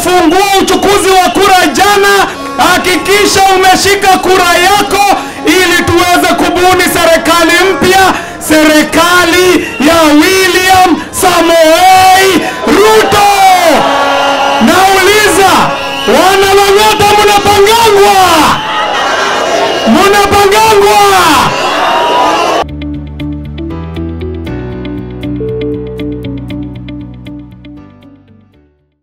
ulipofungua uchukuzi wa kura jana, hakikisha umeshika kura yako ili tuweze kubuni serikali mpya, serikali ya William Samoei Ruto. Nauliza, wana Lang'ata, mnapangangwa? Mnapangangwa?